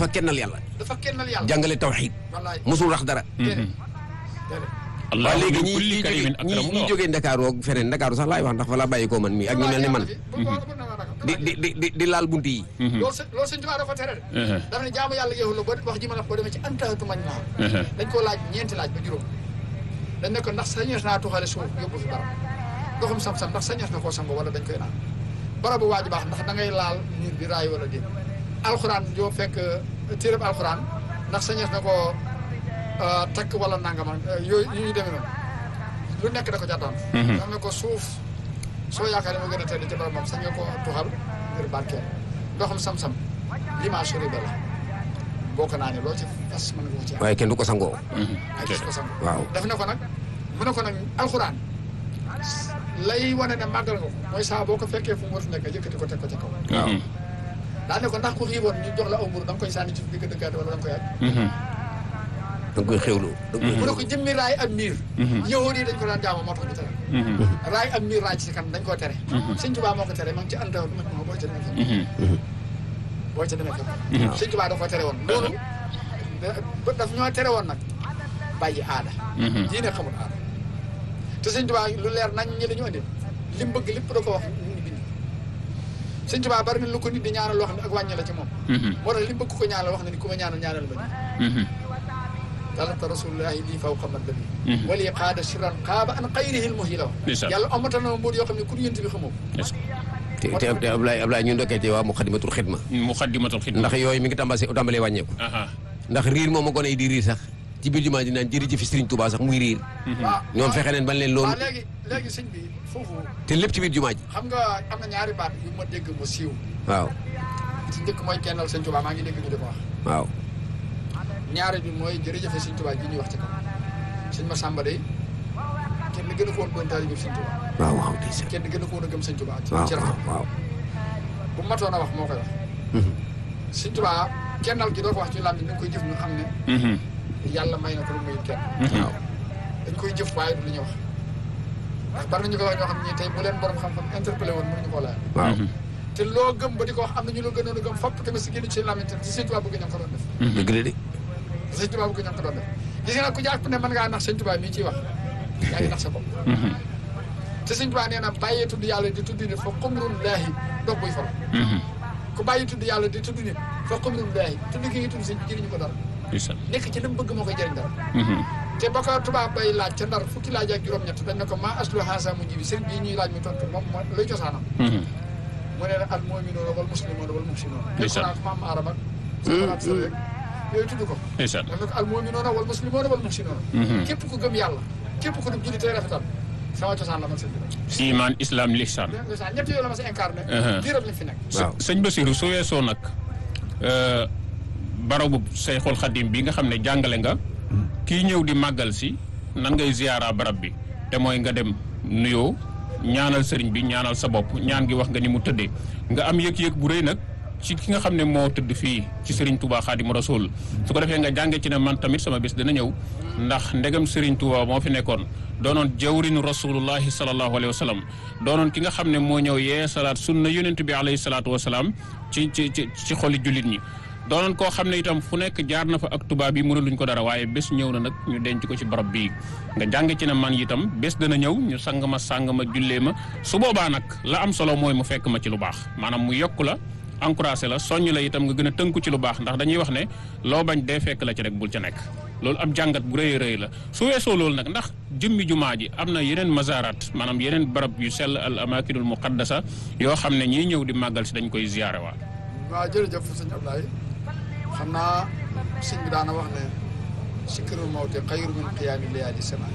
dafa kennal yàlla dafa kennal yàlla jàngale tawxiid wallaay musul rax dara déedéet déedéet allah waaw léegi min ñi kulli ñi karimin jóge ñi akramu ñi nga wax. jógee Ndakaaru ak feneen Ndakaaru sax laay wax ndax fa la bàyyi koo man mii ak ñu mel ni man di di di di di laal bunt yi loolu sëñ loolu sëñ Tuubaa dafa tere de Mhm. dafa ne jaamu yàlla yow la boo wax ji ma la wax boo demee ci antahatu mañ naa Mhm. dañ koo laaj ñeenti laaj ba juróom dañ ne ko ndax sañees naa tuxale suuf yóbbu fi barab ndoxum sam-sam ndax sañees na koo sango wala dañ koy naan barabu waaju baax ndax da ngay laal miir bi raay wala déet alxuraan yoo fekk téereb alxuraan ndax sañees na koo euh, takk wala nangama euh, yooyu yu ñu demee noonu lu nekk da ko jàttaan Mhm. dam ne ko suuf soo yaakaar ne moo gën a tedd ci barab moom sañ nga koo tuxal ngir barkeel ndoxum sam-sam limage riba la boo ko naanee loo ci fas mën nga ko ci am waaye kenn du ko sangoo ay gis ko sang waaw def na ko nag mu ne ko nag alxuraan lay wane ne màggal nga ko mooy saa boo ko fekkee fu mu war a nekk yëkkati ko teg ko ci kaw waaw Mhm. daa ne ko ndax ku xiiboon ñu jox la aw mburu da nga koy sànni ci digg dëkkaate wala da nga koy aj Mhm. da nga koy xewlu da nga koy mu ne ko jëmmi raay ak miir Mhm. yahudi yi dañ ko daan jaamu moo tax ñu tere Mhm. raay ak miir raay ci kan dañ koo tere Mhm. sëñ Tuubaa moo ko tere ma ngi ci antaw ma ma boo ca demee fekk Mhm. boo ca demee fekk sëñ Tuubaa da ko tere woon loolu da- daf ñoo tere woon nag bàyyi aada Mhm. diine xamul aada te sëñ Tuubaa lu leer nañ ñi la ñu andi li mu bëgg lépp da ko wax ñu ngi bind sëñ Tuubaa bari na lu ko nit di ñaanal loo xam ne ak wàññi la ci moom Mhm. moo tax li mu bëgg ko ñaanal wax na ni ku ma ñaanal ñaanal ma nii Mhm. talata rasulullahi lii faw xamat la Mhm. bi wali qaada sirran qaaba an xayrihi lmuhi la wax Ndeysaan. yàlla amatal na ma mbóot yoo xam ne ku yënt bi xamoo ko Est-ce que- te te te Ablaye Ablaye ñu ndokkee ci waa Muxaddamatul Xidma muqaddimatul xidma ndax yooyu mi ngi tàmbalee tàmbalee wàññeeku aha ndax riir moom a gone yi di riir sax ci biir jumaa ji naan jërëjëf Sëriñ Tuubaa sax muy riir waaw ñoom fexe neen ban leen loolu waaw léegi léegi sëñ bi foofu te lépp ci biir jumaa ji xam nga am na ñaari baat yu ma dégg mu siiw waaw ci njëkk mooy kennal sëñ Tuubaa maa ngi dégg ñu di ko wax waaw ñaari bi mooy jërëjëfe sëñ Tuubaa ji ñuy wax ci kaw sëñ Masamba day kenn gën a ko woon doon taalibe sëñ Tuubaa waaw waaw ndeysaan kenn gën a ko woon a gëm sëñ Tuubaa ci waaw ci waaw rafet waaw bu matoon a wax moo koy wax Mhm. sëñ Tuubaa kennal gi doo ko wax ci làmmiñ dañ koy jëf ñu xam ne Mhm. yàlla may na ko lu muy kenn Mhm. dañ koy jëf waaye du li ñuy wax ndax bari na ñu koy wax ñoo xam ne tey bu leen borom xam-xam interpellé woon mënuñu koo laaj waaw Mhm. te loo gëm ba di ko wax am na ñu la gënoon a gëm fopp tamit si génn ci seen làmmiñ te si sëñ Tuubaa bëgg ñoo ko doon def dëgg la de te sëñ Tuubaa bëgg ñoo ko doon def gis nga nag ku jàpp ne mën ngaa nax sëñ Tuubaa mii ciy wax yaa ngi nax sa bopp Mhm. te sëñ Tuubaa nee na bàyyee tudd yàlla di tudd nit fa xumrun laahi dox buy fal Mhm. ku bàyyi tudd yàlla di tudd nit fa xumrun laahi tudd ki ngi tudd sëñ bi jëriñu ko dara Ndeysaan. nekk ci li mu bëgg moo koy jëriñ dara Mhm. te ba ko tubaab bay laaj ca ndar fukki laaj ak juróom-ñett dañ ne ko maa aslu haasa mu ji bi sëriñ bii ñuy laaj mi tontu moom mooy luy cosaanam Mhm. mu ne nag al mu'minuuna wal muslimuuna wal muhsinuuna Ndeysaan. alxuraan maam arab ak safaraat sa rek yooyu tudd ko Ndeysaan. daf ne ko al mu'minuuna wal muslimuuna wal muhsinuuna Mhm. képp ku gëm yàlla képp ku dum julli tey rafetal sama cosaan la man sëñ bi iman islam lihsan dégg nga ñett yooyu la ma si incarné Uh-huh. diiram lañ fi nekk waaw sëñ Basiru su weesoo nag euh, barabu Seyxul Xadim bi nga xam ne jàngale nga kii ñëw di màggal si nan ngay ziyaara barab bi te mooy nga dem nuyoo ñaanal sëriñ bi ñaanal sa bopp ñaan gi wax nga ni mu tëddee nga am yëg-yëg bu rëy nag ci ki nga xam ne moo tëdd fii ci sëriñ Touba Xaadimu Rasuul su ko defee nga jànge ci ne man tamit sama bés dina ñëw ndax ndegam sëriñ Touba moo fi nekkoon doonoon jawrinu rasulullahi salallahu alayhi wa sallam doonoon ki nga xam ne moo ñëw yee salaat sunna yonent bi alayhi salaatu wa salaam ci ci ci ci xoli jullit ñi doonoon koo xam ne itam fu nekk jaar na fa ak tubaab yi mënuluñ ko dara waaye bés ñëw na nag ñu denc ko ci barab bii nga jàng ci ne man itam bés dana ñëw ñu sang ma sang ma jullee ma su boobaa nag la am solo mooy mu fekk ma ci lu baax maanaam mu yokk la encouragé la soññ la itam nga gën a tënku ci lu baax ndax dañuy wax ne loo bañ dee fekk la ci rek bul ca nekk loolu ab jàngat bu rëy a rëy la su weesoo loolu nag ndax jëmmi jumaa ji am na yeneen mazarat maanaam yeneen barab yu sell al amakinul muqaddasa yoo xam ne ñiy ñëw di màggal si dañ koy ziyaare waa waaw jërëjëf sëñ Ablaye xam naa sëñ bi daana wax ne sikkirul mawte xayru min qiyaami layaali semaine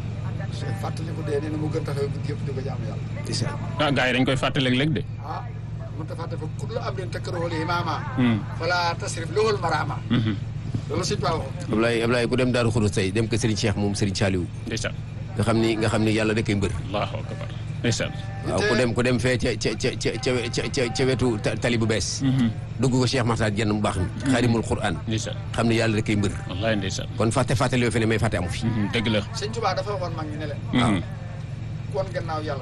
fàttaliku dee nee na mu gën taxaw guddi yëpp di ko jaamu yàlla ndeysaan ah gars yi dañ koy fàtte léeg-léeg de ah mënta fàtte fa kullu amrin takrahu imaama Hmm. fala tasrif lohul maraama Mhm. loolu sëñ Ba waxoon Ablaye Ablaye ku dem Daaru Xudus tey dem ko Serigne Cheikh moom Serigne Saliou ndeysaan nga xam ni nga xam ni yàlla da koy mbër allahu akbar ndeysaan waaw ku dem ku dem fee ca ca ca ca ca ca ca wetu ta- tali bu bees Mhm. dugg ko Cheikh Makhtar Diène mu baax mi xaarimul Quran ndeysaan xam ni yàlla da koy mbër wallahi ndeysaan kon fàtte fàttali yoo fi ne may fàtte amu fi Mhm. dëgg la sëñ Tuubaa dafa waxoon mag ñi ne leen Mhm. kon gannaaw yàlla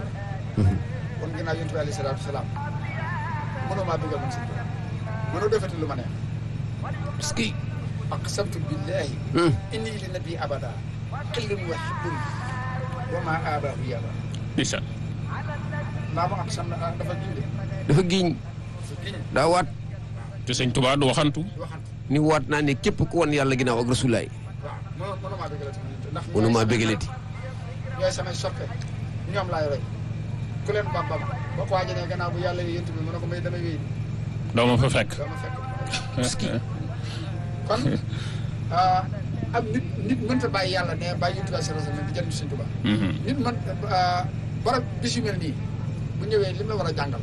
kon gannaaw yonent bi alayhi salaatu salaam mënoo maa dugal man sëñ Tuubaa mënoo defati lu ma neex parce que aqsamtu billahi hum, inni li nabi abada xillun wa hibbun wa ma abaahu yaba ndeysaan ndaa ma aqsam na dafa ginde dafa giñ dafa giñ daa waat te sëñ Tuubaa du waxantu waxante ni waat naa ne képp ku wan yàlla ginnaaw ak rasulaay waaw mënu mënumaa bégalati ndax mënu maa bégalati ñooy samay soppe ñoom laay roy ku leen bambam ba ko waajanee gannaaw bu yàlla yént bi mu ne ko may damay wéy doo ma fa fekk doo ma fekk kon ah, am nit nit mënta bàyyi yàlla ne bàyyi yonent bi sallallahu alayhi wasallam di jëriñ Sëñ Tuubaa Mhm. nit man barab bis yu mel nii bu ñëwee li mu la war a jàngal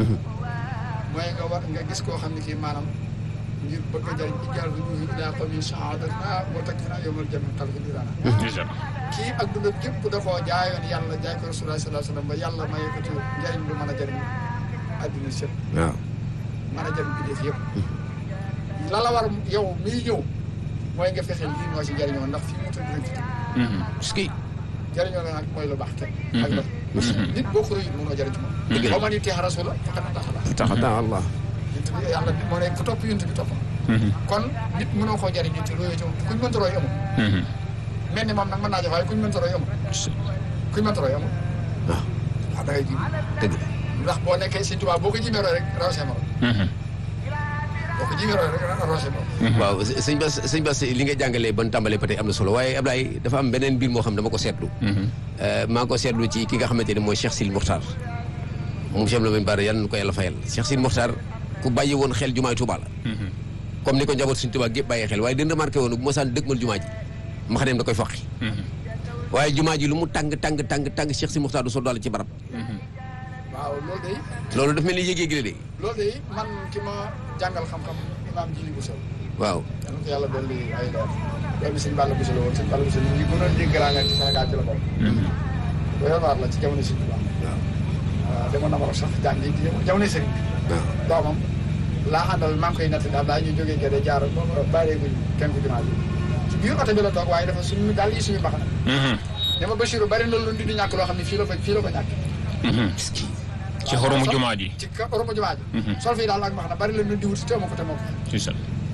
mooy nga war nga gis koo xam ne kii maanaam ngir bëgg a jëriñ ijaal bu ñu daa ko min saadatna wa takfina yawmal jami xal ko dirana ndeysaan kii ak dundam gépp da koo jaayoon yàlla jaay ko rasulullah sallallahu alayhi wasallam ba yàlla may ko ci njëriñ lu mën a jëriñ adduna sëpp waaw mën a jëriñ bi def yëpp la la war yow miy ñëw mooy nga fexe lii moo ci jëriñoo ndax fii mu tëdd rek fi tëdd Mhm. parce que jëriñoo la nag mooy lu baax kenn ak la nit boo ko rëyul mënoo jëriñ ci moom Dëgg la. ba ma ni teex rasula faqad ataxa la tax daa allah yonent bi yàlla moo ne ku topp yonent bi topp Mhm. kon nit mënoo koo jëriñ te royoo ci moom kuñ mënta roy amul Mhm. mel ni moom nag mën naa jox waaye kuñ mënta roy amul kuñ mënta roy amul waaw wax da ngay ji dëgg la ndax boo nekkee Sëñ Tuubaa boo ko jimee roy rek raw see morom Mhm. boo ko jimee roy rek raw see morom waaw sëñ Bass sëñ Bass li nga jàngalee ban tàmbalee ba tey am na solo waaye Ablaye dafa am beneen mbir moo xam dama ko seetlu Mhm. Euh, maa ngi ko seetlu ci ki nga xamante ne mooy Cheikh Sidi Mokhtar moom Cheikh Lamine Bara yàlla na ko yàlla fayal Cheikh Sidi Mokhtar ku bàyyi woon xel jumaay Touba la Mhm. comme ni ko njaboot suñu Touba gépp bàyyee xel waaye dina remarqué woon bu ma saan dëgmal jumaa ji ma xam ne da koy foqi Mhm. waaye jumaa ji lu mu tàng tàng tàng tàng Cheikh Sidi Mokhtar du so daal ci barab Mhm. waaw loolu day loolu daf mel ni yéeg-yéeg la de loolu day man ki ma jàngal xam-xam imaam Jili Bousso waaw yal na ko yàlla dolli ay leer doomi sëñ Balla Bousso la woon sëñ Balla Bousso ñu ngi gën a dégg garaanga ci Sénégal ci la bokk Mhm. doy waar la ci jamono sëñ Tuubaa waaw waaw demoon na ma sax jàng yi jamono sëriñ bi waaw doomam laa àndal maa ngi koy natt daal daa ñu jógee gerte jaar bàyyeeguñ kenn ku jumaa ji ci biir oto bi la toog waaye dafa suñu daal yi suñu mbaxana Mhm. dama Bachirou bari na lu di ñàkk loo xam ne fii la ko fii la ko ñàkk Mhm. ci xoromu jumaa ji ci ka oromo jumaa ji Mhm. sol fii daal ak mbaxana bari la lu di wuti te moo ko te moo ko ndeysaan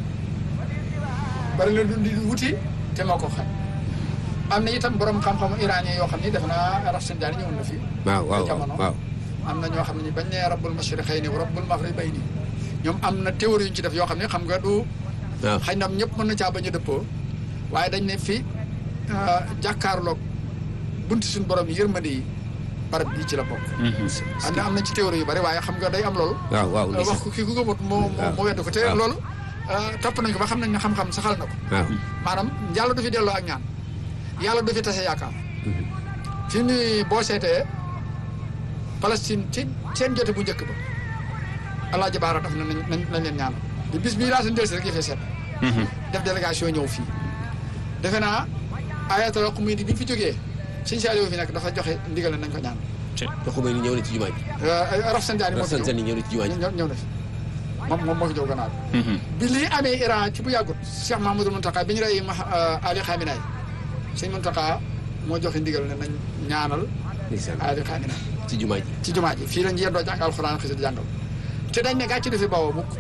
bari la lu di wuti te moo ko xam am na itam borom xam-xamu iranien yoo xam ni def naa Rafsanjani ñëwoon na fii waaw waaw jamono waaw am na ñoo xam ne bañ nee rabbul mashriqayni wa rabbul maghribayni ñoom am na théorie yu ñu ci def yoo xam ne xam nga du waaw xëy na ñëpp mën na caa bañ a dëppoo waaye dañ ne fi jàkkaarloog bunti suñu borom yi yërmande yi barab bii ci la bokk. Mhm. am na am na ci théorie yu bari waaye xam nga day am loolu. waaw waaw wax ndeysaan ko kii ku gëmut moo moo moo wedd ko te waaw. loolu topp nañ ko ba xam nañ ne xam-xam saxal na ko. waaw maanaam yàlla du fi delloo ak ñaan yàlla du fi tase yaakaar fi mu ne boo seetee Palestine ci seen jote bu njëkk ba Alaaji Baara daf na nañ nañ nañ leen ñaanal di bis bii laata ndel si rek yëfee seet Mhm. def délégation ñëw fii defe naa ayatal xumudi bi fi jógee suñu saali fi nekk dafa joxe ndigal nañ ko ñaan Ci- te xumay ni ñëw na ci jumaa ji raf sanjaani moo fi Rafsan ñëw Sani ñëw na ci jumaa ji ñëw ñëw na fi moom moom moo fi ñëw gannaaw Mhm. bi lii amee Iran ci bu yàggut Cheikh Mahmoudou Mountakha bi ñu rey ma Ali Khamenei sëñ Mountakha moo joxe ndigal ne nañ ñaanal ndeysaan Ali Khamenei ci jumaa ji ci jumaa ji fii lañ yendoo jàng alxuraan xisi di jàngal te dañ ne gàcce du fi bawoo mukk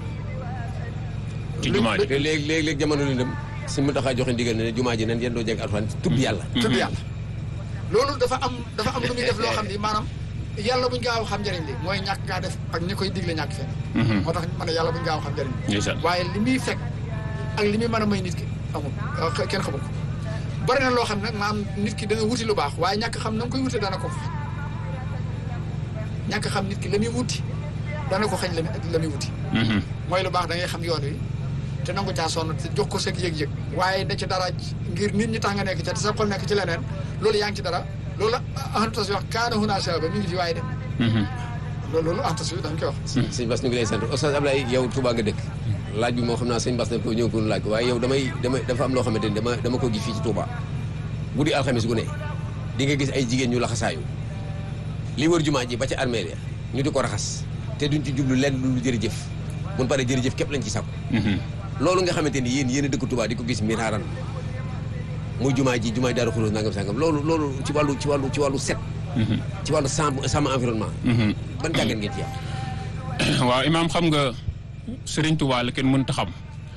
ci jumaa ji te léegi léegi léegi jamono li dem si mu taxaa joxe ndigal ne jumaa ji nan yéen doo jàng alxuraan tudd yàlla tudd yàlla loolu dafa am dafa am lu muy def loo xam ni maanaam yàlla buñ gaaw xam njëriñ li mooy ñàkk gaa def ak ñi koy digle ñàkk fenn Mhm. moo tax ma ne yàlla buñ gaaw xam njëriñ li ndeysaan waaye li muy fekk ak li muy mën a may nit ki amul euh, kenn xamul ko bari na loo xam ne nag maam nit ki dana wuti lu baax waaye ñàkk xam na nga koy wute dana ko xañ ñàkk xam nit ki la muy wuti dana ko xañ la muy la muy wuti Mhm. mooy lu baax da ngay xam yoon wi te nangu caa sonn te jox ko seg yëg-yëg waaye da ci dara ngir nit ñi tax nga nekk ca te sa xol nekk ci leneen loolu yaa ngi ci dara loolu antas wax kaana huna sababa mi ngi fi waaye dem Mhm. loolu loolu antas bi dañ koy wax sëñ Bass ñu ngi lay sant Oustaz Ablaye yow Touba nga dëkk laaj bi moo xam naa sëñ Bass na ko ñëw ko laaj ko waaye yow damay damay dafa am loo xamante ni dama dama ko gis fii ci Touba guddi alxamis gu ne di nga gis ay jigéen ñu laxasaayu li wër jumaa ji ba ca armée ya ñu di ko raxas te duñ ci jublu lenn lu jërëjëf mun pare jërëjëf képp lañ ci sàkku Mhm. loolu nga xamante ni yéen yéen a dëkk Touba di ko gis miraaran muy jumaa ji jumaa ji Daaru Xudoos nangam sangam loolu loolu ci wàllu ci wàllu ci wàllu set Mhm. ci wàllu sàmm sàmm environnement Mhm. ban jàngat ngeen ci am waaw imaam xam nga Serigne Touba la kenn mënta xam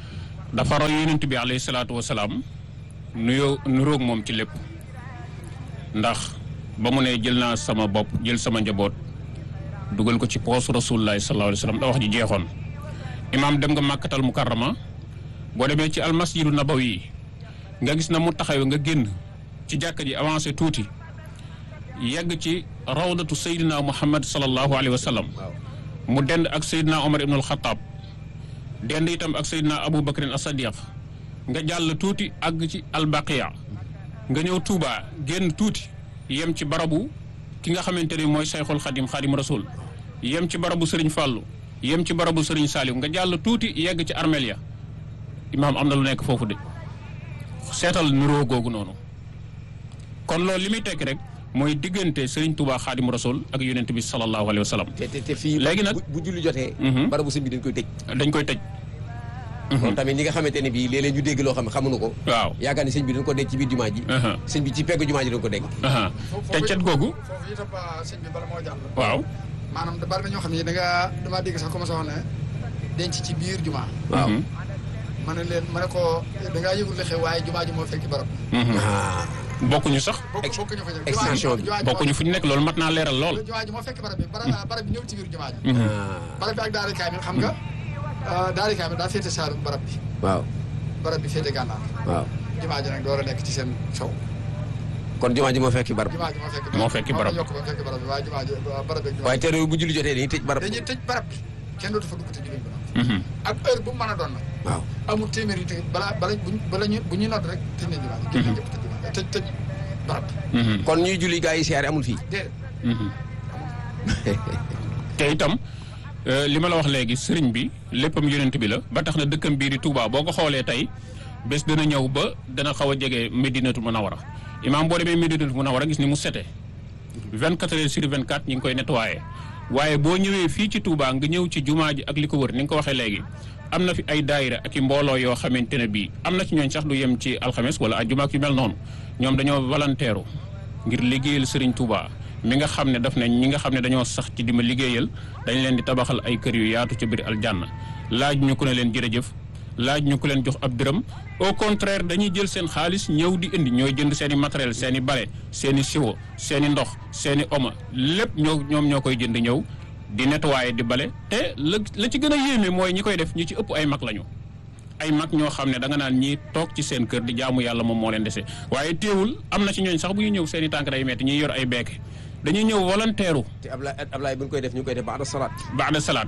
dafa roy yonent bi alayhi salaatu wasalaam nuyoo nuroog moom ci lépp ndax ba mu ne jël naa sama bopp jël sama njaboot dugal ko ci poosu rasulullahi sallallahu alayhi wa sallam da wax ji jeexoon imaam dem nga màkkatal mukarrama boo demee ci almasjidu nabawi nga gis na mu taxaw nga génn ci jàkka ji avancé tuuti yegg ci rawdatu Seydina Muhammad sallallahu alayhi wa sallam mu dend ak Seydina Omar ibn al-Khattab dend itam ak Seydina Abu Bakrin as-Sadiq nga jàll tuuti àgg ci albaqiya nga ñëw Touba génn tuuti yem ci barabu ki nga xamante ni mooy Sayxul Xadim Xadim Rasul yem ci barabu Serigne Fallou yem ci barabu Serigne Saliou nga jàll tuuti yegg ci armeel ya imaam am na lu nekk foofu de seetal nuroo googu noonu kon loolu li muy tekki rek mooy diggante Serigne Touba Xadim Rasul ak yonent bi sallallahu alayhi wa sallam te te te fii. Léegi nag- bu bu julli jotee. Mhm. barabu sëñ bi dañ koy tëj. dañ koy tëj. kon tamit ñi nga xamante ne bii léeg-léeg ñu dégg loo xam ne xamuñu ko. waaw. yaakaar ni sëñ bi dañ ko denc ci biir jumaa ji. aha sëñ bi ci peggu jumaa ji dañ ko denc. aha te cet googu foofu itam ba sëñ bi bala moo jàll. waaw maanaam da bari na ñoo xam ne da nga damaa dégg sax commencé wax ne denc ci biir jumaa. waaw. Mhm. ma ne leen ma ne ko da ngaa yëgul li xew waaye jumaa ji moo fekki barab. Mhm. ah bokkuñu sax bokk Ex- bokkuñu fa jël. extension bi. jumaa ji bokkuñu fu ñu nekk loolu mat naa leeral lool. jumaa ji moo fekk barab bi barab barab bi ñëw ci biir jumaa ji. Mhm. ah barab bi ak daari kaamil xam nga daari kaamil daa féete saalum barab bi waaw barab bi féete gànnaar waaw. jumaa ji nag door a nekk ci seen sow kon jumaa ji moo fekki barab. jumaa ji moo fekk Moo fekki barab bi. yokk ba fekk barab bi waaye jumaa ji barab bi ak jumaa waaye teere bu julli jotee dañuy tëj barab. dañuy tëj barab bi kenn dootu fa dugg te julli bi Mhm. ak heure bu mu mën a doon nag waaw. amul téeméer yi te balaa bala buñ bala ñu bu ñuy nodd rek tëj nañ jumaa ji génn ñëpp tëj jumaa ji tëj tëj barab bi Mhm. kon ñuy julli gaa yi siyaare amul fii. déedéet Mhm. te itam euh, li ma la wax léegi sëriñ bi léppam yonent bi la ba tax na dëkkam bii di Touba boo ko xoolee tey bés dana ñëw ba dana xaw a jege Medinatu Munawara imaam boo demee Medinatu Munawara gis ni mu sete 24 heures sur 24 ñu ngi koy nettoyé waaye boo ñëwee fii ci Touba nga ñëw ci jumaa ji ak li ko wër ni nga ko waxee léegi am na fi ay daayira ak i mbooloo yoo xamante ne bii am na ci ñooñ sax du yem ci alxames wala ajjuma ak yu mel noonu ñoom dañoo volontaire ngir liggéeyal Serigne Touba mi nga xam ne daf ne ñi nga xam ne dañoo sax ci di ma liggéeyal dañ leen di tabaxal ay kër yu yaatu ca biir aljanna laaj ñu ku ne leen jërëjëf laaj ñu ku leen jox ab dërëm au contraire dañuy jël seen xaalis ñëw di indi ñooy jënd seen i matériel seen i bale seen i siwo seen i ndox seen i oma lépp ñoo ñoom ñoo koy jënd ñëw di nettoyer di bale te la la ci gën a yéeme mooy ñi koy def ñi ci ëpp ay mag lañu ay mag ñoo xam ne da nga naan ñii toog ci seen kër di jaamu yàlla moom moo leen dese waaye teewul am na ci ñooñ sax bu ñu ñëw seen i tànk day metti ñuy yor ay beeke dañuy ñëw volontaire te Ablaye Ablaye bu ñu koy def ñu koy def baada salaat. baada salaat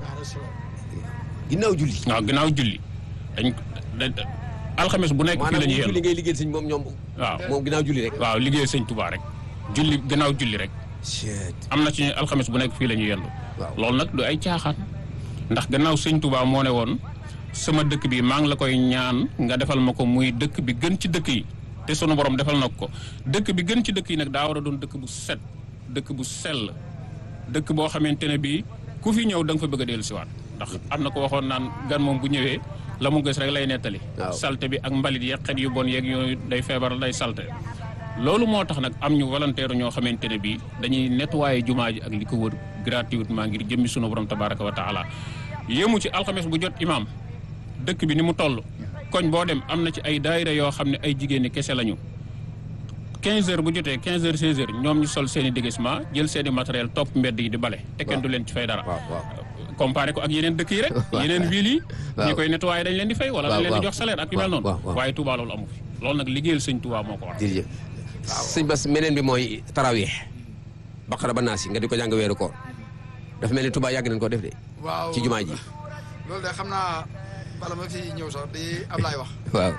ginnaaw julli. waaw ginnaaw julli dañ da- alxames bu nekk fii maanaam la ñuy bu julli yendu ngay liggéeyal sëñ moom ñoom. waaw moom ginnaaw julli rek. waaw liggéey sëñ Touba rek julli gannaaw julli rek Cheet. am na ci ñu alxames bu nekk fii la ñuy yendu waaw. loolu nag du ay caaxaan ndax gannaaw sëñ Touba moo ne woon sama dëkk bi maa ngi la koy ñaan nga defal ma ko muy dëkk bi gën ci dëkk yi te sunu borom defal na ko dëkk bi gën ci dëkk yi nag daa war a doon dëkk bu set dëkk bu sell dëkk boo xamante ne bii ku fi ñëw da nga fa bëgg a dellu siwaat ndax am na ko waxoon naan gan moom bu ñëwee la mu gës rek lay nettali Waaw. salte bi ak mbalit yeeg xet yu bon yeeg yooyu day feebar day salte loolu moo tax nag am ñu volontaire ñoo xamante ne bii dañuy nettoyer jumaa ji ak li ko wër gratuitement ngir jëmmi sunu borom tabaraka wa taala yéemu ci alxames bu jot imaam dëkk bi ni mu toll koñ boo dem am na ci ay daayira yoo xam ne ay jigéen ñi kese lañu 15 heures bu jotee 15 heures 16 heures ñoom ñu sol seen i déguisement jël seen i matériel topp mbedd yi di bale te kenn du leen ci fay dara waaw waaw. comparé ko ak yeneen dëkk yi rek yeneen ville yi waaw. ñi koy nettoyé dañ leen di fay wala waaw, dañ leen di waaw. jox salaire ak yu mel waaw, noonu waaw, waaw. waaye Touba loolu amu fi loolu nag liggéeyal sëñ Touba moo ko war jërëjëf. sëñ Bass meneen bi mooy tarawih. baqara ba naasi nga di ko jàng weeru koor. dafa mel ni Touba yàgg nañ ko def de. waaw ci jumaa ji. loolu de xam naa bala ma fi ñëw sax di Ablaye wax waaw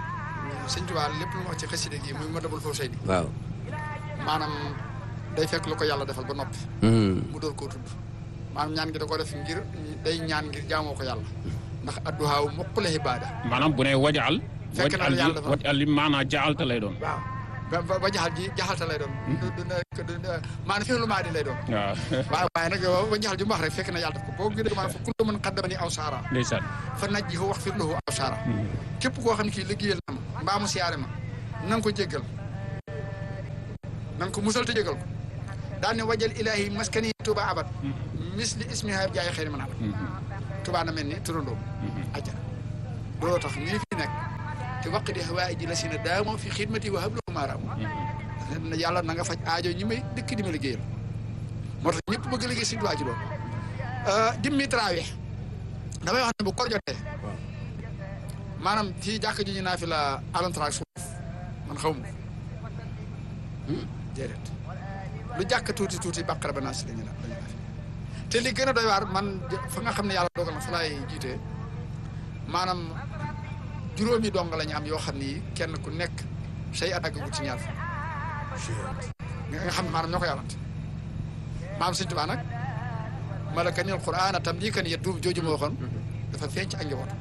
sëñ Tuubaa lépp lu mu wax ci xasida gi muy ma dabul foofu say di waaw. maanaam day fekk lu ko yàlla defal ba noppi Hmm. mu door koo tudd maanaam ñaan gi da ko def ngir day ñaan ngir jaamoo ko yàlla ndax adduhaaw moppale ibaada maanaam bu ne wajaal Fekk na wajal yàlla ji dafa- wajal li maanaa jaalta lay doon waaw ba ba ba jaxal ji jaxalta lay doon du- du nekk du- du- maanaam fi lu maa di lay doon waaw waaw waaye nag ba jaxal ji mu wax rek fekk na yàlla def ko boo gën a maanaam fa kullu man qaddamani aw saara ndeysaan fa najjihu wax fir lahu aw saara képp koo xam ne kii liggéeyal na ma mbaa mu siyaare ma na nga ko jéggal na nga ko musal te jéggal ko daan ne wajal ilaahi maskani tuba abad misli ismiha jaay xëy na man abad tuba na mel ni turandoo ajjana looloo tax ñii fi waqdi hawaaiji la si na daamoo fi xidmati wa hablu maaraam na yàlla na nga faj aajo ñi may dëkk di ma liggéeyal moo tax ñëpp bëgg a liggéey Sëñ Tuubaa ci loolu dimmi trawee damay wax ne bu koor jotee maanaam fii jàkk ji ñu naa fi la alantraak suuf man xaw ma déedéet lu jàkk tuuti tuuti bàqara ba naa si lañu na lañu naa fi te li gën a doy waar man fa nga xam ne yàlla dogal na fa laay jiitee maanaam juróomi dong la ñu am yoo xam ni kenn ku nekk say at àggagul ci ñaar fa nga xam ne maanaam ñoo ko yàllante maanaam Sëñ Tuubaa nag malakanil qur'aan tam lii kan yet duum jooju ma waxoon dafa feeñ ci ak njaboot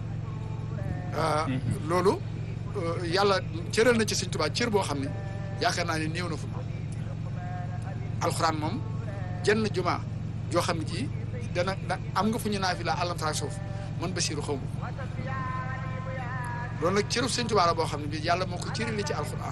loolu yàlla cëral na ci Sëñ Tuubaa cër boo xam ne yaakaar naa ne néew na fu mu alxuraan moom jenn juma joo xam ne ji dana da am nga fu ñu naa fi la àllamtaak suuf man Basiiru xaw ma loolu nag cëru Sëñ Tuubaa la boo xam ne bi yàlla moo ko cërale ci alxuraan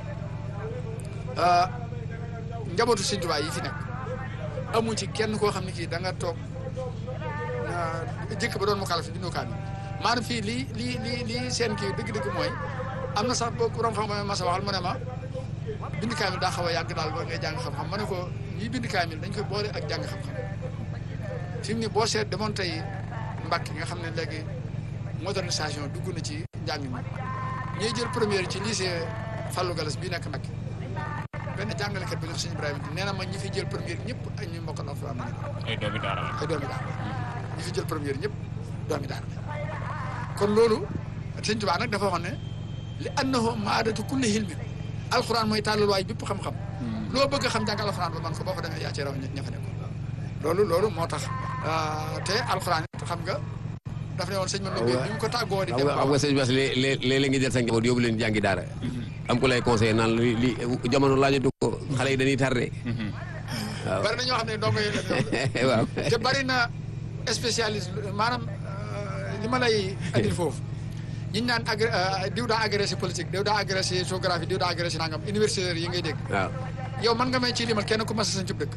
njabootu Sëñ Tuubaa yi fi nekk amu ci kenn koo xam ne kii da nga toog jëkk ba doon mu kàlla fi bindoo kaamil maanaam fii lii lii lii lii seen kii dëgg-dëgg mooy am na sax boo borom xam-xam ma sa waxal mu ne ma bind kaamil daa xaw a yàgg daal ba ngay jàng xam-xam ma ne ko ñii bind kaamil dañ koy boole ak jàng xam-xam fi mu ne boo seet demoon tey Mbàkke nga xam ne léegi modernisation dugg na ci njàng mi ñuy jël première ci lycée Fallou Galas bii nekk Mbàkke benn jàngalekat bi nga sëñ Ibrahima nee na ma ñi fi jël première ñëpp ak ñi mokkal alxuraan nañu ay doomi daara la ay doomi daara ñi fi jël première ñëpp doomi daara kon loolu sëñ Tuubaa nag dafa wax ne li annahu maadatu kulli hilmin alxuraan mooy tàllalwaay bépp xam-xam loo bëgg a xam jàng alxuraan ba man ko boo fa demee yaa ci raw ña fa nekk loolu loolu moo tax te alxuraan it xam nga daf ne woon sëñ Manoumbe bi mu ko tàggoo di xam dem nga xam nga sëñ Bass léeg-léeg nga jël sa njaboot yóbbu leen jàngi daara am ku lay conseillé naan li li jamono laajatu ko xale yi dañuy tardé waaw bari na ñoo xam ne ndongo yi la waaw te bari na spécialiste maanaam li ma lay andil foofu ñi ñu naan agré diw daa agressé politique diw daa agressé géographie diw daa agressé nangam universitaires yi ngay dégg waaw yow man nga may ci limal kenn ku mas a sañ cib dëkk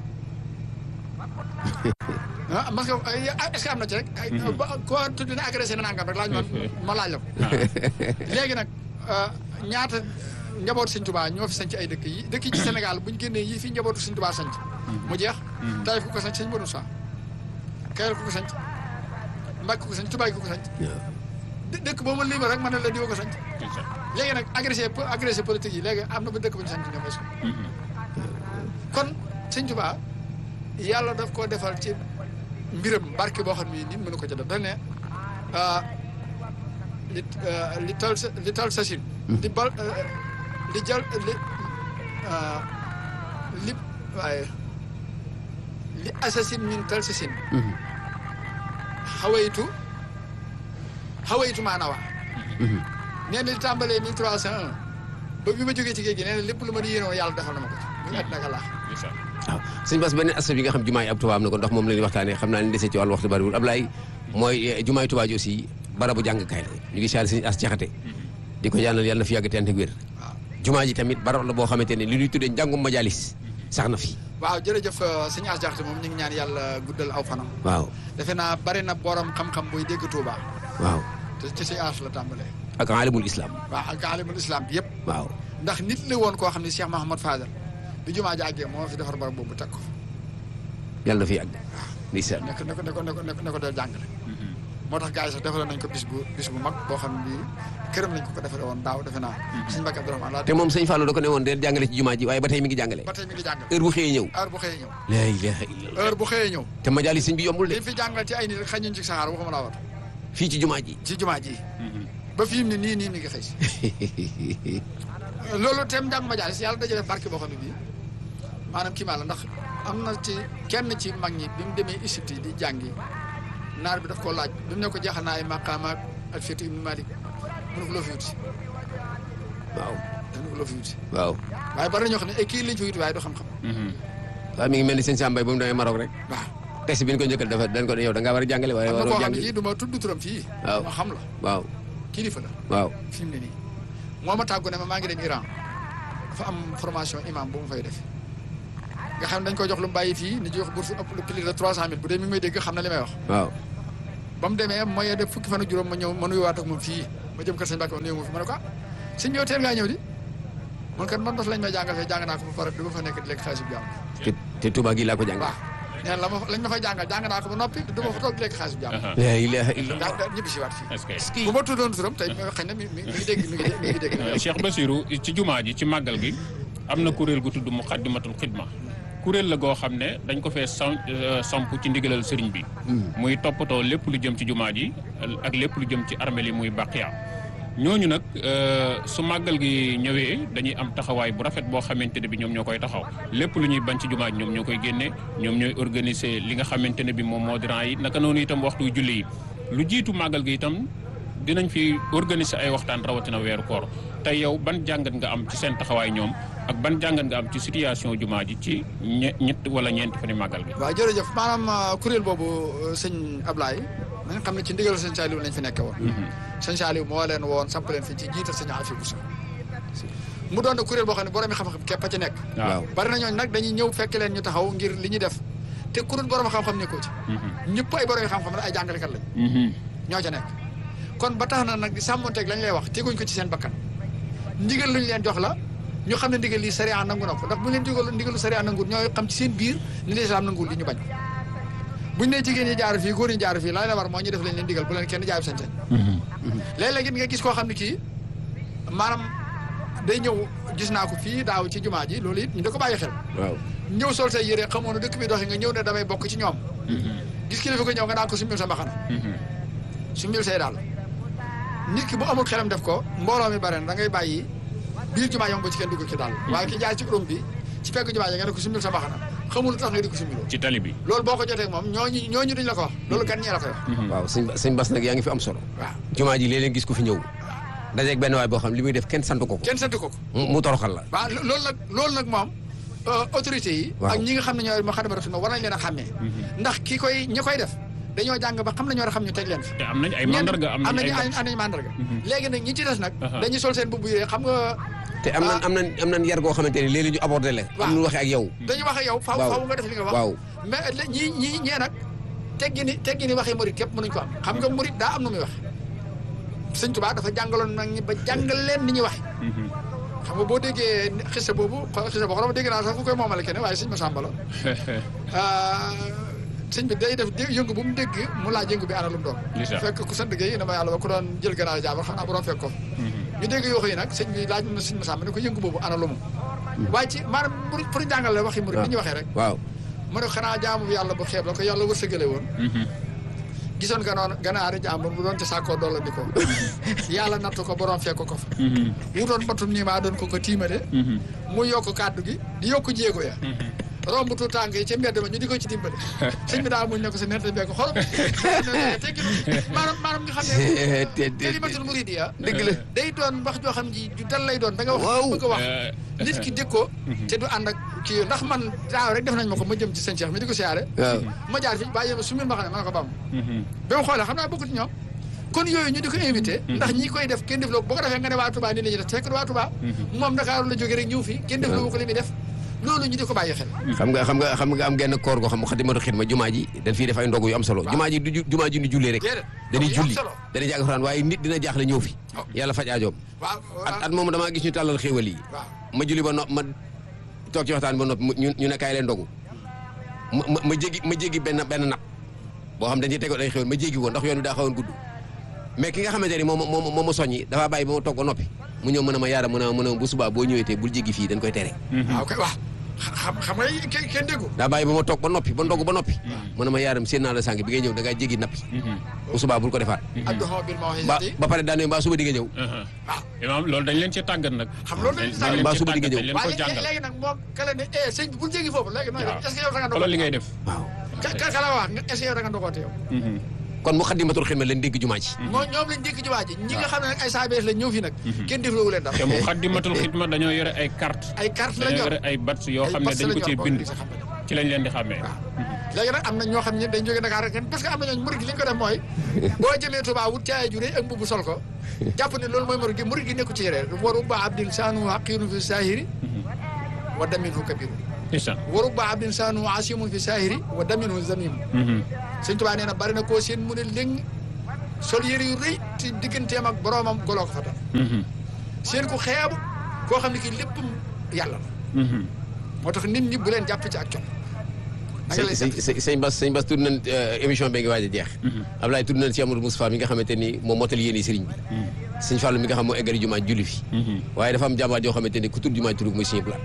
ah mas nga est-ce que am na ci rek ko tudd ne agressé na nangam rek laaj man ma laaj la ko léegi nag ñaata njabootu Sëñ Tuubaa ñoo fi sanc ay dëkk yi dëkk yi ci Sénégal bu ñu génnee yi fi njabootu Sëñ Tuubaa sanc mu jeex Taïf ku ko sanc Sëñ Modou Sa Kayal ku ko sanc Mbàkke ku ko sanc Tuubaa ku ko sanc dë- dëkk boo ma lima rek man ne la diwa ko sanc léegi nag agressé agressé politique yi léegi am na ba dëkk bu ñu sanc ñoom est kon Sëñ Tuubaa yàlla daf koo defal ci mbiram barke boo xam ne nit mënu ko ca def dañ ne li li tal sa li tal sa sin li bal li jal li li waaye li assasine min tal sa sin xawaytu xawaytu maanawa nee na li tàmbalee mille trois cent un ba bi ma jógee ci géej gi nee na lépp lu ma di yéenoon yàlla defal na ma ko ci muy àddina ak àllaax waaw sëñ Bass beneen aspect bi nga xam jumaa yi ab Tuubaa am na ko ndax moom la ñuy waxtaanee xam naa ne dese ci wàllu waxtu bariwul Ablaye mooy jumaa yi Tuubaa ji aussi barabu jàngkaay la ñu ngi siyaare sëñ as jaxate di ko ñaanal yàlla na fi yàgg te ànd ak wér waaw jumaa ji tamit barab la boo xamante ne li ñuy tuddee njàngum majalis sax na fi waaw jërëjëf sëñ As Jaxate moom ñu ngi ñaan yàlla guddal aw fanam waaw defe naa bari na borom xam-xam buy dégg Touba waaw te ci sëñ As la tàmbalee ak alimul islam waaw ak alimul islam bi yëpp waaw ndax nit la woon koo xam ne Cheikh Mahamad Fadal bi jumaa jàggee moo fi defar barab boobu teg ko fa yàlla na fi yàgg ndeysaan nekk ne ko ne ko ne ko ne ko ne ko del jàngale moo tax gars yi sax defaloon nañ ko bis bu bis bu mag boo xam ne bii këram lañ ko ko defale woon daaw defe naa sëñ Mbàkke Abdourahmane laa te moom sëñ Fallou da ko ne woon deel jàngale ci jumaa ji waaye ba tey mi ngi jàngale ba tey mi ngi jàngale heure bu xëyee ñëw heure bu xëyee ñëw la ilaha illallah heure bu xëyee ñëw te majalis sëñ bi yombul de li fi jàngal ci ay nit xañuñ ci saxaar waxuma laa wat fii ci jumaa ji ci jumaa ji ba fi mu ne nii nii mi ngi xëy si loolu tem njàng majaalis yàlla dajale barke boo xam ne bii maanaam kii maa la ndax am na ci kenn ci mag ñi bi mu demee Égypte di jàngi naar bi daf koo laaj bi mu ne ko jeexal naa ay maqaamaak ak Alfiyatu ibnu Malik mu ne ko loo fi wuti waaw daf ne ko loo fi wuti waaw waaye bari na ñoo xam ne ay kii lañ fi wuti waaye du xam-xam waaw mi ngi mel ni sëñ Sambay ba mu demee Maroc rek waaw test bi ñu ko njëkkal dafa dañ ko ne yow da ngaa war a jàngale waaye am na waroo koo xam ne jàng kii du ma tudd turam fii Waaw. ma xam la waaw kilifa la waaw fi mu ne nii moo ma tàggu ne ma maa ngi dem Iran dafa am formation imam bu mu fay def nga xam ne dañ koy jox lu mu bàyyi fii ni jox bourse ëpp lu plus de trois cent mille bu dee mi ngi may dégg xam na li may wax waaw ba mu demee mooy def fukki fan ak juróom ma ñëw ma nuyuwaat ak moom fii ma jëm kër sëñ Mbàkke ma néew ma fi ma ne ko ah sëñ yow teel ngaa ñëw di man kat man bas lañ may jàngal fee jàng naa ko ba pare du ma fa nekk di lekk xaalis bi jàmm te te Touba gi laa ko jàng. waaw nee na la ma lañ ma fay jàngal jàng naa ko ba noppi du ma fa toog di lekk xaalis bi jàmm Aha. la ilaha illallah. daa daa ñibbi si waat fii est-ce que bu ma tuddoon turam tey xëy na mi mi mi ngi dégg mi ngi dégg mi ngi dégg Euh, Cheikh Bassirou ci jumaa ji ci màggal gi am na kuréel gu tudd Muqaddimatul Xidma kuréel la goo xam ne dañ ko fee sam euh, samp ci ndigalal sëriñ bi muy toppatoo lépp lu jëm ci jumaa ji ak lépp lu jëm ci armeel yi muy baqiya ñooñu nag euh, su màggal gi ñëwee dañuy am taxawaay bu rafet boo xamante ne bi ñoom ñoo koy taxaw lépp lu ñuy bañ ci jumaa ji ñoom ñoo koy génne ñoom ñooy organiser li nga xamante ne bi moom moo diran yi naka noonu itam waxtu julli yi lu jiitu màggal gi itam dinañ fi organiser ay waxtaan rawatina weeru koor tey yow ban jàngat nga am ci seen taxawaay ñoom ak ban jàngat nga am ci situation jumaa ji ci ñe ñett wala ñeenti fani màggal gi. waaw jërëjëf maanaam uh, kuréel boobu uh, sëñ Ablaye na nga xam ne ci ndigal sëñ Saliou lañ fi nekke woon sëñ Saliou moo leen woon samp leen fi ci jiital sëñ Afi Bousso mu doon na kuréel boo xam ne borom xam-xam képp a ci nekk waaw bari na ñooñu nag dañuy ñëw fekk leen ñu taxaw ngir li ñuy def te kuréel borom xam-xam nekkoo ci ñëpp ay borom xam-xam la ay jàngalekat lañ ñoo ca nekk kon ba tax na nag di sàmmonteeg lañ lay wax teguñ ko ci seen bakkan ndigal luñ leen jox la ñu xam ne ndigal lii sariya nangu na ko ndax bu leen digal ndigalu sariya nangu ñooy xam ci seen biir ni lislaam nanguwul li ñu bañ buñ ne jigéen ñi jaar fii góor ñi jaar fii laay la war moo ñu def leen leen digal bu leen kenn jaayub sañ-sañ léeg-léeg it nga gis koo xam ne kii maanaam day ñëw gis naa ko fii daaw ci jumaa ji loolu it ñu da ko bàyyi xel waaw. ñëw sol say yére xamoon na dëkk bi doxi nga ñëw ne damay bokk ci ñoom gis kilifa ko ñëw nga naan ko summil sa mbaxana summil say daal nit ki bu amul xelam def ko mbooloo mi bare na da ngay bàyyi biir jumaa yom ba ci kenn dugg ci daal waaye ki jaar ci urum bi ci pegg jumaa ji nga ne ko summil sa mbaxana xamul lu tax nga di ko summiloo ci tali bi. loolu boo ko jotee ak moom ñooñu ñooñu duñ la ko wax loolu gan ñee la koy wax waaw sëñ Ba- sëñ Bas nag yaa ngi fi am solo. waaw jumaa ji léeg-léeg gis ko fi ñëw. dajeeg benn waay boo xam li muy def kenn sant ko ko. kenn sant ko ko mu mu toroxal la. waaw lo- loolu nag loolu nag moom euh, autorité yi Waaw. ak ñi nga xam ne ñooy ma xadama rasul war nañ leen a xàmmee ndax ki koy ñi koy def dañoo jàng ba xam nañu war a xam ñu teg leen fi te am nañ ay mandarga am am nañ ay nañu am nañu mandarga léegi nag ñi ci des nag Aha. dañuy sol seen mbubb yi xam nga te am nan am nan am nan yar goo xamante ne léeg-léeg ñu abordé la. Waaw. am nu waxee ak yow. dañuy wax ak yow faaw Waaw. faaw nga def li nga wax waaw. mais la- ñii ñii ñee nag teggi ni teggi ni waxee murit képp mënuñ ko am xam nga murit daa am nu muy wax sëñ Tuubaa dafa jàngaloon nag ñi ba jàngal leen ni ñuy waxe xam nga boo déggee xisa boobu xisa boo xam ne dégg naa sax ku koy moomale keneen waaye sëñ Masamba la ah, sëñ bi day def dé- yëngu bu mu dégg mu laaj yëngu bi ana lu mu doon Ndeysaan. fekk ku sant Gueye dama yàlla ba ku doon jël gannaaw jaabar xam naa bu doon fekk ko ñu dégg yoo yi nag sëñ bi laaj na sëñ Masamba ne ko yëngu boobu ana lu mu waaye ci maanaam murit pour jàngal la waxi murit bi ñu waxee rek waaw. mu ne xanaa jaamu bi yàlla bu xeeb la ko yàlla wërsëgale woon gisoon nga noonu ganaari jàmbur bu doon ci sàkkoo dolla di ko yàlla nattu ko borom fekk ko fa wutoon batum nii maa doon ko ko tiimale mu yokk kàddu gi di yokk jéego ya romb tu tànk yi ca mbedd ma ñu di ko ci dimbale sëñ bi daal muñ ne ko sa nerte bee ko xool tekki maanaam maanaam nga xam ne te te kalimatul muridiya dëgg la. day doon wax joo xam ji ju dal lay doon da nga wax Waaw. bëgg a wax nit ki dégg ko te du ànd ak kii ndax man daaw rek def nañ ma ko ma jëm ci sëñ Cheikh mi di ko siyaare waaw. ma jaar fi bàyyi ma sumil ma xam ne ma ne ko bam ba mu xoolee xam naa bokkut ñoom kon yooyu ñu di ko invité ndax ñi koy def kenn def loo boo ko defee nga ne waa Touba nii la ñuy def fekk waa Touba moom Dakar la jógee rek ñëw fi kenn def loo ko li muy def loolu ñu di ko bàyyi xel xam nga xam nga xam nga am genn koor goo xam Moukhaddamatoul Khidma jumaa ji dañ fiy def ay ndogu yu am solo. Waaw. jumaa ji du ju- jumaa ji du jullee rek. Déedéet. dañuy Ndogu yu am julli solo. dañuy jàng Alxuraan waaye nit dina jaaxle ñëw fi. Oh. yàlla faj aajoom. waaw at at moomu damaa gis ñu tàllal xéewal yi. waaw ma julli ba nopp ma toog ci waxtaan ba nopp ñu ñu ne kaay leen ndogu ma ma ma jéggi ma jéggi benn benn nap boo xam dañuy tegoon ay xéwal ma jéggi woon ndax yoon wi daa xawoon gudd mais ki nga xamante ni moom moom moom ma soññi dafa bàyyi ba ma toog ba noppi mu ñëw mën a ma yaara mën a mën a bu subaa boo ñëwee te bul jéggi fii dañ koy tere waaw kay waaw xam xam nga kenn kenn déggu daa bàyyi ba ma toog ba noppi ba ndogu ba noppi mu ne ma yaaram seen naa la sànq bi ngay ñëw da ngaa jéggi nappi bu subaa bul ko defaat adduhoo bil ba mawhizati ba pare daane mbaa suba di nga ñëw waaw imaam loolu dañ leen ci tàggat nag. xam loolu dañ ci dañ leen Mbaa ci suba di nga tàggat, ñëw. dañ leen ko waaye léegi jàngal. léegi nag moo kale ne eh sëñ bi bul jéggi foofu léegi nooy def waaw est-ce que yow da nga xoolal li ngay def. waaw ka ka ka la wax nga est-ce que yow da nga ndogoote yow kon Moukhaddamatoul Khidma leen dégg jumaa ji moo ñoom lañ dékk jumaa ji ñi nga xam ne nag ay saabees lañ ñëw fi nag kenn defloowu leen dara te Moukhaddamatoul Khidma dañoo yore ay carte ay carte la dañoo ñor yore ay bats yoo ay xam ne bats dañ la ko ñor cee boo bind gisee xam nga. ci lañ leen di xàmmee. léegi nag am na ñoo xam ne dañ jóge Dakar rek parce que am na ñooñu murid gi li ñu ko def mooy boo jëmee Touba wut caaya ju rëy ak mbubu sol ko jàpp ne loolu mooy murid gi murid gi nekku ci yére waru ba abdin saanu haqiirun fi saahiri wa daminhu kabiru ndeysaan. waru ba abdin saanu asimun fi saahiri wa daminhu zamimu sëñ Touba nee na bari na koo seen mu ne léng sol yére yu rëy te digganteem ak boroomam goloo ko fa dal seen ku xeebu koo xam ne kii léppam yàlla la moo tax nit ñi bu leen jàpp ci ak col na nga lay sëñ seet sëñ sëñ Bass sëñ Bass tudd nañ émission bi nga waaj a jeex Ablaye tudd nañ si Amadou Moustapha mi nga xamante ni moom mottali yéene sëriñ bi sëñ Fallou mi nga xam moo eggali jumaa julli fi waaye dafa am jàmbaar yoo xamante ni ku tudd jumaa tudd muy sëñ Blaat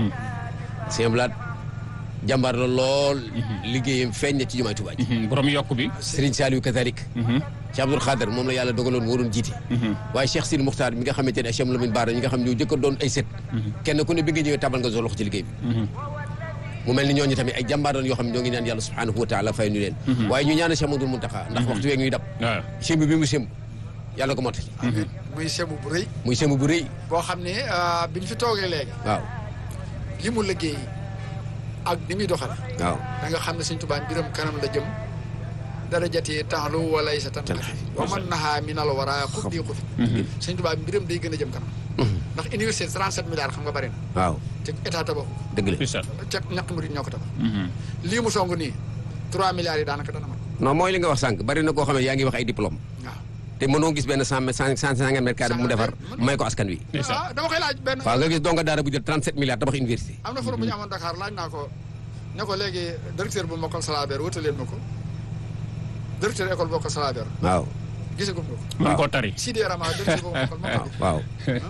sëñ Blaat jàmbaar la lool liggéeyam feeñ na ci jumaa Tuubaa ji borom yokk bi. Sëriñ Saliou Katarik ci Abdoul Khader moom la yàlla dogaloon moo doon jiite waaye Cheikh Sidi Moukhtar mi nga xamante ne Cheikh Lamine Bara ñi nga xam ñoo jëkk a doon ay set kenn ku ne bi nga ñëwee tabal nga sa loxo ci liggéey bi mu mel ni ñooñu tamit ay jàmbaar doon yoo xam ne ñoo ngi ñaan yàlla subhanahu wa taala fay ñu leen waaye ñu ñaanal Cheikh Mamadou Mountakha ndax waxtu weeg ñuy dab waaw. semb bi mu semb yàlla ko mottali amiin muy semu bu rëy muy semb bu rëy boo xam ne ah, bi ñu fi toogee léegi waaw li mu liggéey ak ni muy doxale waaw da nga xam ne Sëñ Tuubaa mbiram kanam la jëm darajati taxlu walay sa tan wa man nahaa minal wara xub di xufi Sëñ Tuubaa mbiram day gën a jëm kanam ndax université 37 milliards xam nga bari na waaw te état tabaxu dëgg la Fisal. ca ñaq murid ñoo ko tabax lii mu song nii 3 milliards yi daanaka dana mat non mooy li nga wax sànq bari na koo xam ne yaa ngi wax ay diplôme waaw te mënoo gis benn cent cent cent cinquante mètres carrés bu mu defar may ko askan wi Fisal. ah dama koy laaj benn waaw nga gis donga daara bu jël 37 milliards tabax université am na forum bu ñu amoon Dakar laaj naa ko ne ko léegi directeur bu mokkal salabeer wutal leen ma ko directeur école bokkal salabeer waaw gisagum nga ko mën koo tari. Sidi Rama directeur bu mokkal mokkal waaw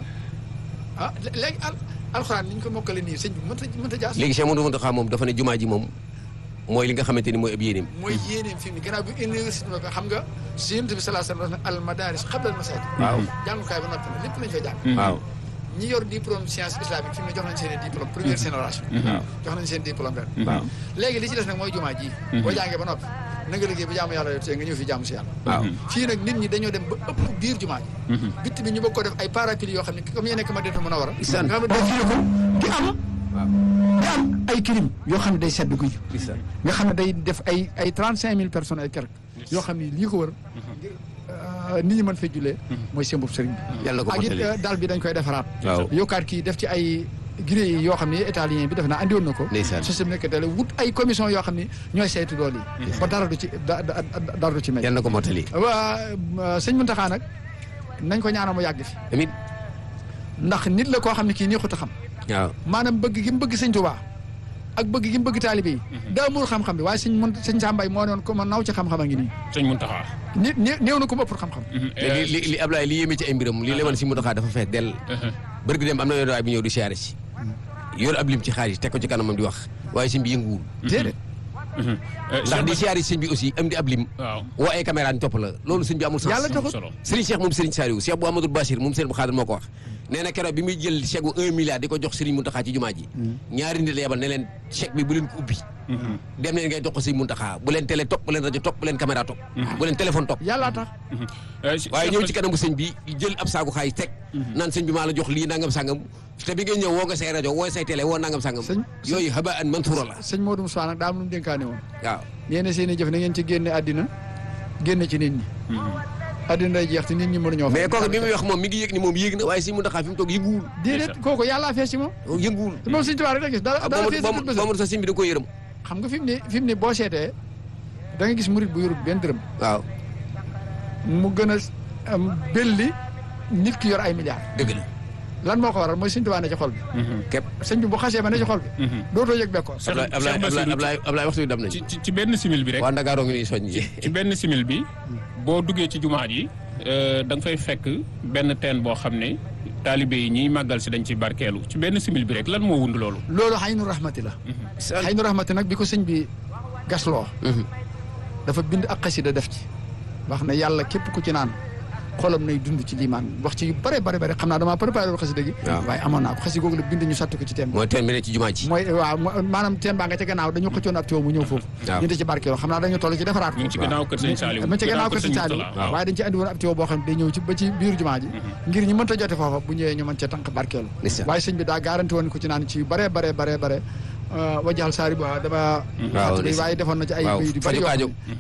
ah léegi al alxuraan ni ñu ko mokkale nii sëñ bi mënta mënta jaas léegi Cheikh Mamadou Mountakha moom dafa ne jumaa ji moom mooy li nga xamante ni mooy ab yéeneem mooy yéeneem fi mu ne gannaaw bi université ba xam nga si yonent bi salaa sallam wax ne al madaris qabla al masaajid waaw jàngukaay ba noppi na lépp lañ fay jàng waaw ñi yor diplôme science islamique fi mu ne jox nañ seen i diplôme première génération jox nañ seen diplôme ren waaw léegi li ci des nag mooy jumaa ji boo jàngee ba noppi na nga liggéey ba jaamu yàlla yo tee nga ñëw fi jaamu si yàlla waaw fii nag nit ñi dañoo dem ba ëpp biir jumaa ji bitt bi ñu bëgg ko def ay parapluie yoo xam ne comme yee nekk ma dina mën a war a Isaan. nga xam ne dafii ko di am waaw di am ay kilim yoo xam ne day sedd guy gis nga xam ne day def ay ay trente cinq mille personnes ay quelque yoo xam ne lii ko wër ngir euh, nit ñi mën fee jullee mooy seen bopp sëriñ bi yàlla ko ak it mottali euh, dal bi dañ koy defaraat waaw yokkaat kii def ci ay gré yi yoo xam ne italien bi def naa andi woon na ko Ndeysaan. système nekk tele wut ay commission yoo xam ne ñooy saytu lool yi ba dara du ci da- da- da- dara du ci mel yàlla ko mottali waa sëñ Muntaxa nag nañ ko ñaanal mu yàgg fi tamit ndax nit la koo xam ne kii nii xut a xam waaw maanaam bëgg gi mu bëgg sëñ Tuubaa ak bëgg gi mu bëgg taalibe yi daa muur xam-xam bi waaye sëñ mun sëñ Sàmbaay moo noon ko ma naw ci xam-xam a ngi nii sëñ Muntaxa. ni né- néew na ko ma ëpp xam-xam li li li Ablaye li yéeme ci ay mbiram li lewoon si Mountakha dafa fees dell bërgi dem am na yoon waay bi ñëw di siyaare si yor ab lim ci xaalis teg ko ci kanamam di wax waaye sëñ bi yënguwul déedéet ndax di siyaare si sëñ bi aussi am di ab lim waaw. woo ay caméra ñu topp la loolu sëñ bi amul sens yàlla taxut solo. Serigne Cheikh moom Serigne Saliou Cheikh bu Amadou Bachir moom Serigne bu Xaadir moo ko wax nee na keroog bi muy jël chèque bu un milliard di ko jox Serigne Mountakha ci jumaa ji ñaari nit la yebal ne leen chèque bi bu leen ko ubbi dem leen ngay jox ko Serigne Mountakha bu leen télé topp bu leen rajo topp bu leen caméra topp bu leen téléphone topp yàllaa tax waaye ñëw ci kanamu sëñ bi jël ab saagu xaalis teg naan sëñ bi maa la jox lii nangam sangam te bi ngay ñëw woo nga say rajo woo say télé woo nangam sangam Sëñ- yooyu haba an mantuura la sëñ Modou Moussa nag daa am lu mu dénkaane woon waaw nee na seen i jëf na ngeen ci génne àddina génne ci nit ñi àddina day jeex te nit ñi mënuñoo mais kooku bi muy wax moom mi ngi yëg ni moom yéeg na waaye sëñ Mountakha fi mu toog yënguwul déedéet kooku yàllaa fees ci moom yënguwul te moom sëñ Tuubaa rek la gis dara ah dara boobu fees ci boobu bët boobu sax sëñ bi da ko yërëm xam nga fi mu ne fi mu ne boo seetee da nga gis murit bu yorut benn dërëm waaw mu gën a am belli nit ki yor ay milliards dëgg la lan moo ko waral mooy sëñ Tuubaa ne ci xol bi képp sëñ bi bu xasee ba ne ci xol bi dootoo yëg bekkoor Ablaye Ablaye Ablaye Ablaye Ablaye waxtu bi dam nañ ci ci ci benn simil bi rek. waa Ndakaaroo ngi nii soññ ci benn simil bi boo duggee ci jumaa ji euh, da nga fay fekk benn teen boo xam ne taalibe yi ñiy màggal si dañ ci barkeelu ci benn simil bi rek lan moo wund loolu. loolu xaynu rahmati la xaynu rahmati nag bi ko sëñ bi gasloo dafa bind ak xasida def ci wax ne yàlla képp ku ci naan xolam nay dund ci liimaan wax ci yu bare bare bare xam naa damaa préparé woon xasida gi waaw. waaye amoon naa ko xasida googu la bind ñu sotti ko ci teen bi mooy teen bi ne ci jumaa ji mooy waaw mo- maanaam teen baa nga ca gannaaw dañu xëccoon ab tuyau mu ñëw foofu waaw. ñu di ci barkeeloo xam naa dañu toll ci defaraat ñu ngi ci ko gannaaw kër sëñ Saliou. ma ci gannaaw kër sëñ Saliou Mourtala, waaw. waaye dañ ci andi woon ab tuyau boo xam ne day ñëw ci ba ci biir jumaa ji ngir ñu mënta jote foofa bu ñëwee ñu mën cee tànk barkeelu Ndeysaan. waaye sëñ bi daa garanti woon ko ci naan ci yu bare bare bare bare wajaxal saari ba dama Waaw, fàttali ndeysaan. waaye defoon na ci ay Waaw, bayit yu bari faju yoo xam aajo. ne waaw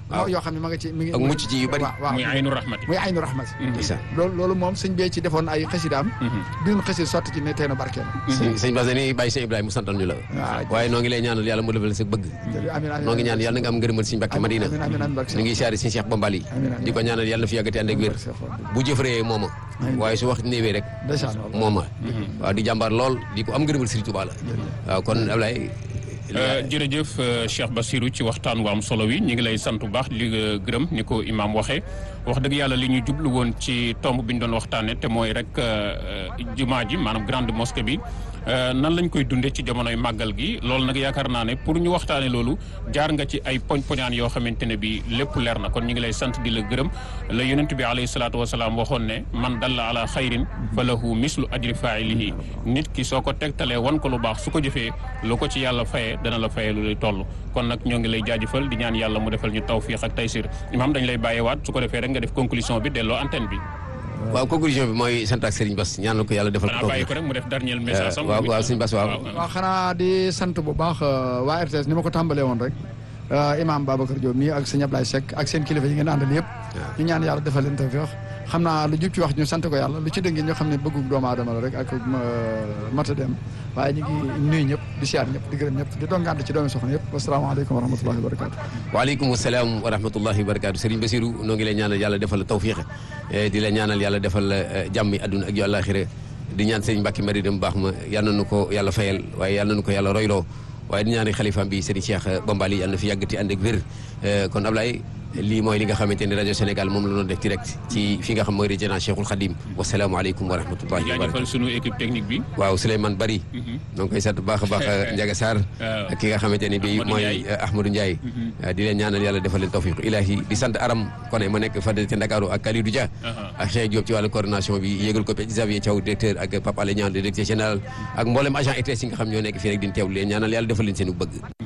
waaw. yoo xam ne ma nga ci mi ngi Ak mucc ci yu bari. waaw waaw muy aynu rahmati muy aynu rahmati ndeysaan loolu loolu moom sëñ bee ci defoon ay xasidaam bind xasid sotti ci ne teenu barkeel sëñ sëñ Bass dañuy bàyyi sëñ Ibrahima mu santal ñu la waaw. waaye noo ngi lay ñaanal yàlla mu defal sa bëgg amiin amiin noo ngi ñaan yàlla na nga am ngërëmal sëñ Mbàkke Madina amiin amiin amiin barke ñu ngi siyaare sëñ Cheikh Bambali Amiin, amiin. di ko ñaanal yàlla na fi yàggati ànd ak wér bu jëfëree mooma Amiin. waaye su wax néewee rek ndeysaan waaw. mooma waaw di jàmbaar lool di ko am ngërëmal Sëriñ Tuubaa la waaw kon Ablaye Euh, jërëjëf euh, Cheikh Bassirou ci waxtaan wu am solo wi ñu ngi lay sant bu baax li nga gërëm ni ko imaam waxee wax dëgg yàlla li ñu jublu woon ci tomb bi ñu doon waxtaanee te mooy rek euh, euh, jumaa ji maanaam grande mosquée bi euh, nan lañ koy dundee ci jamonoy màggal gi loolu nag yaakaar naa ne pour ñu waxtaanee loolu jaar nga ci ay poñ poñaan yoo xamante ne bi lépp leer na kon ñu ngi lay sant di la gërëm la yonent bi alayhi salaatu wasalaam waxoon ne man dalla ala xayrin fa lahu mislu ajri failihi nit ki soo ko tegtalee wan ko lu baax su ko jëfee lu ko ci yàlla fayee dana la fayee lu lay toll kon nag ñoo ngi lay jaajëfal di ñaan yàlla mu defal ñu tawfiq ak taysir imaam dañ lay bàyyeewaat su ko defee rek nga def conclusion bi delloo antenne bi waaw conclusion bi mooy sant ak Serigne Bass ñaanal ko yàlla defal xanaa ko bàyyi ko rek mu def dernier message sam waaw waaw sëñ Bass waaw waaw xanaa di sant bu baax euh, waa RTS ni ma ko tàmbalee woon rek euh, imaam Babacar Diop mii ak sëñ Ablaye Seck ak seen kilifa yi ngeen àndal yëpp ñu ñaan yàlla defal leen tawfiq xam naa lu jub ci wax ñu sant ko yàlla lu ci dëngi ñu xam ne bëggu doomu aadama la rek ak euh, mata dem waaye ñu ngi nuyu ñëpp di siyaar ñëpp di gërëm ñëpp di doon ngànt ci doomi soxna yëpp wasalaamaaleykum wa rahmatullahi wa barakatu waaleykum salaam wa rahmatullahi wa barakaatu Serigne Bassirou noo ngi lay ñaanal yàlla defal la tawfiq eh, di la ñaanal yàlla defal la eh, jàmmi àdduna ak yu àllaaxira di ñaan Serigne Mbacke Mari dem baax ma yal na nu ko yàlla fayal waaye yal na nu ko yàlla royloo waaye di ñaani xalifaam bi Serigne Cheikh Bambali yal na fi yàggati ànd ak wér Eh, kon Ablaye lii mooy li nga xamante ne rajo Sénégal moom la doon def direct ci fi nga xam mooy résidence Cheikhul Khadim wasalaamualeykum wa rahmatullahi wa jaajëfal barakatu sunu équipe technique bi waaw Souleymane Bari noo ngi koy sant bu baax a baax Ndiaga Sarr waaw. ak ki nga xamante ne bii Ahmadou mooy Ndiaye. eh, Ahmadou Ndiaye di leen ñaanal yàlla defal leen tawfiq ilahi di sant Aram Koné ma nekk fadel ca Ndakaaru ak Kalidou Dia Aha. ak Cheikh Diop ci wàllu coordination bi yéegal ko Xavier Thiaw directeur ak Pape Alé Niang le directeur général ak mboolem agent ETS yi nga xam ñoo nekk fii rek di teewlu leen ñaanal yàlla defal leen seen bëgg